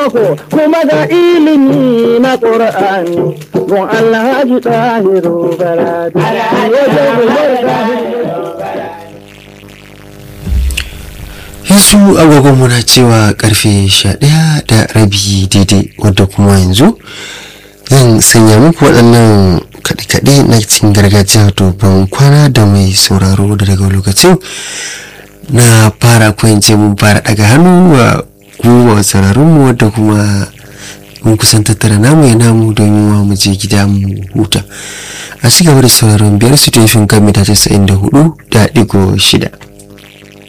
boko kuma ga ilimi na ƙur'ani gun alhaji ɗahiru baradu yanzu agogon muna cewa karfe 11 da rabi daidai wadda kuma yanzu zan sanya muku waɗannan kaɗe-kaɗe na cikin gargajiya to ban kwana da mai sauraro da daga lokacin na fara kwance mun fara daga hannu wa kuma sauraronmu wadda kuma mun kusan tattara namu ya namu domin wa mu je gida mu huta a ci gaba da sauraron biyar su tafin kan mita 94 da digo shida